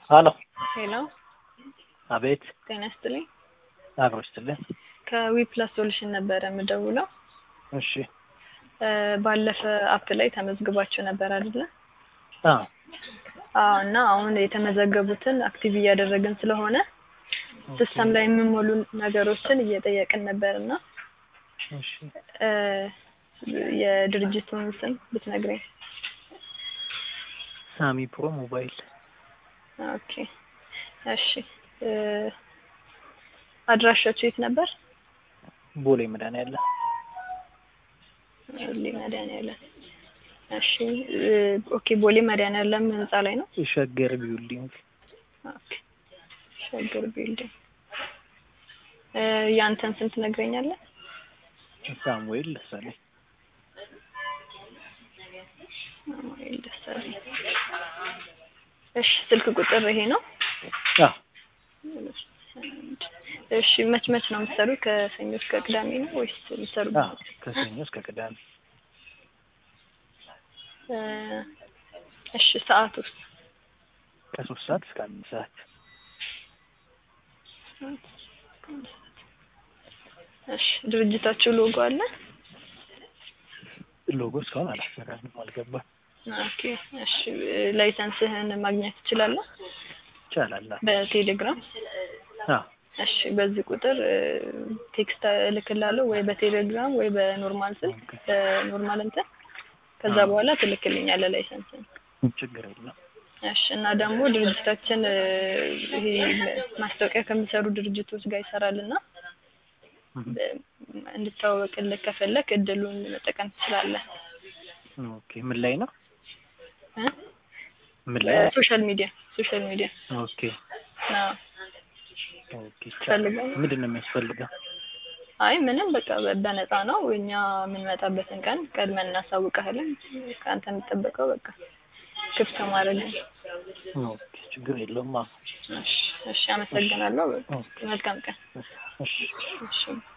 ሀሎ ሄሎ አቤት ጤና ይስጥልኝ። አብሮ ይስጥልኝ። ከዊፕላስ ሶሉሽን ነበረ የምደውለው። እሺ እ ባለፈ አፕ ላይ ተመዝግባችሁ ነበር አይደለ? አዎ አዎ እና አሁን የተመዘገቡትን አክቲቭ እያደረግን ስለሆነ ሲስተም ላይ የሚሞሉ ነገሮችን እየጠየቅን ነበር እና እሺ እ የድርጅቱን ስም ብትነግረኝ። ሳሚ ፕሮ ሞባይል ኦኬ እሺ እ አድራሻችሁ የት ነበር? ቦሌ መድኃኒዓለም ቦሌ መድኃኒዓለም። እሺ እ ኦኬ ቦሌ መድኃኒዓለም ህንጻ ላይ ነው። ሸገር ቢውልዲንግ ኦኬ ሸገር ቢልዲንግ። እ ያንተን ስም ትነግረኛለህ? ሳሙኤል ደሳለኝ ሳሙኤል ደሳለኝ። እሺ ስልክ ቁጥር ይሄ ነው? አዎ እሺ መች መች ነው የምትሰሩት? ከሰኞ እስከ ቅዳሜ ነው ወይስ የምትሰሩት? አዎ ከሰኞ እስከ ቅዳሜ እ እሺ ሰዓት ውስጥ ከሶስት ሰዓት እስከ አምስት ሰዓት እሺ ድርጅታችሁ ሎጎ አለ? ሎጎ እስካሁን አላሰራንም አልገባም ኦኬ እሺ ላይሰንስህን ማግኘት ትችላለህ? ይቻላል አዎ በቴሌግራም አዎ እሺ በዚህ ቁጥር እ ቴክስት እልክልሃለሁ ወይ በቴሌግራም ወይ በኖርማል ስልክ ኦኬ። በኖርማል እንትን ከዛ አዎ። በኋላ ትልክልኛለህ ላይሰንስን። ችግር የለም እሺ እና ደግሞ ድርጅታችን እ ይሄ ማስታወቂያ ከሚሰሩ ድርጅቶች ጋር ይሰራልና እህ። እ እንድታወቅልህ ከፈለክ እድሉን መጠቀም ትችላለህ። ኦኬ ምን ላይ ነው እ ምን ላይ ነው? ሶሻል ሚዲያ ሶሻል ሚዲያ ኦኬ አዎ ኦኬ ይቻላል ፈልገው ምንድን ነው የሚያስፈልገው አይ ምንም በቃ በ- በነፃ ነው። እኛ የምንመጣበትን ቀን ቀድመን እናሳውቅሃለን። ከአንተ የሚጠበቀው በቃ ክፍት ማድረግ ነው። ኦኬ ችግር የለውም አዎ እሺ፣ እሺ፣ አመሰግናለሁ። ኦኬ መልካም ቀን። እሺ እሺ